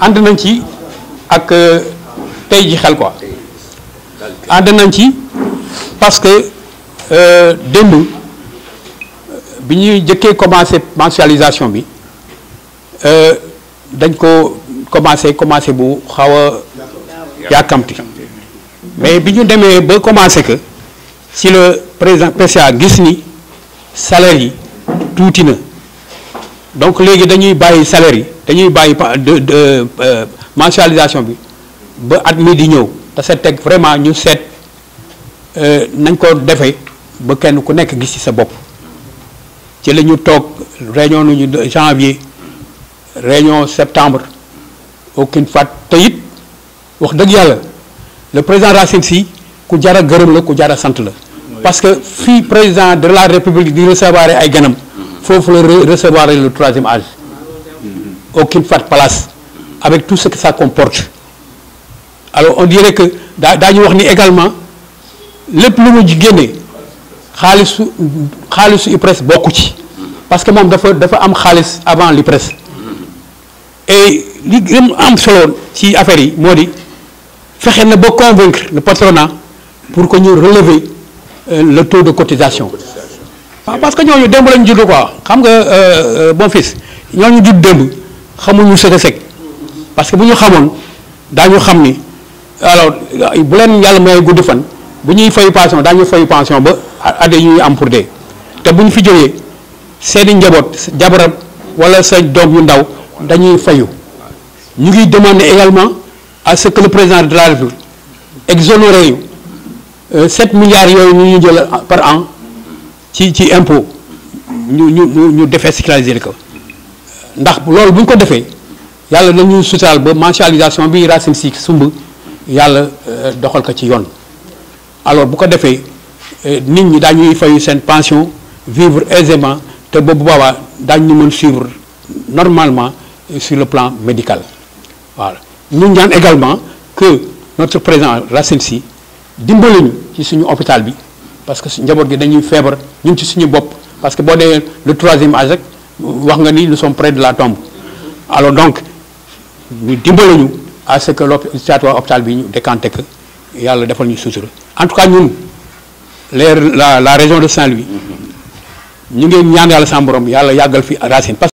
ànd nañ ci ak tey ji xel quoi ànd nañ ci parce que démb bi ñuy jëkkee commencé mensualisation bi dañ ko commencé commencé bu xaw a yàkkamti mais bi ñu demee ba commencé que si le président PCA gis ni salaire yi tuuti na donc léegi dañuy bàyyi salaire yi dañuy bàyyi de de mensualisation bi ba at mi di ñëw te sa teg vraiment ñu seet nañ ko defee ba kenn ku nekk gis ci sa bopp ci la ñu toog réunion nañu janvier réunion septembre aucune fat te it wax dëgg yàlla le président Racine Sy ku jar a gërëm la ku jar a sant la parce que fii président de la république di recevoir ay ganam foofu la recevoir le troisième âge aucune fat place avec tout ce que ça comporte alors on dirait que daa daañu wax ni également lépp lu mu génne xaalisu xaalisu IPRES bokku ci parce que moom dafa dafa am xaalis avant l'IPRES et li gën am solo ci affaire yi moo di fexe na ba convaincre le patronat pour que ñu relever le taux de cotisation waaw parce que ñooñu démb lañu judd quoi xam nga bon fils ñooñu judd démb xamuñu sëg a sëg parce que bu ñu xamoon daañu xam ni alors bu leen yàlla may gudd fan bu ñuy fay pension daañu fay pension ba adde ñuy am pour dee te bu ñu fi jógee seeni njaboot jabaram wala sa doom yu ndaw dañuy fayu ñu ngi demander également à ce que le président de la République exonéré yu 7 milliards yooyu ñu ñu jël par an ci ci impôt ñu ñu ñu ñu défiscaliser ko ndax loolu bu ñu ko defee yàlla nañu sutaal ba mensualisation bi Racine Sy sumb yàlla doxal ko ci yoon alors bu ko defee nit ñi daañuy fayu seen pension vivre aisément te boobu boobaa daañu mën suivre normalement sur le plan médical voilà ñu ñaan également que notre président Racine Sy dimbali ñu ci suñu hôpital bi parce que njaboot gi dañuy feebar ñun ci suñu bopp parce que boo dee le troisième âge rek wax nga ni nous sommes près de la tombe alors donc ñu dimbali ñu à ce que l'hôpital hôpital bi ñu décanté que yàlla defal ñu sutura en tout cas ñun les la la région de Saint-Louis ñu ngeen ñaan yàlla sa borom yàlla yàggal fi Racine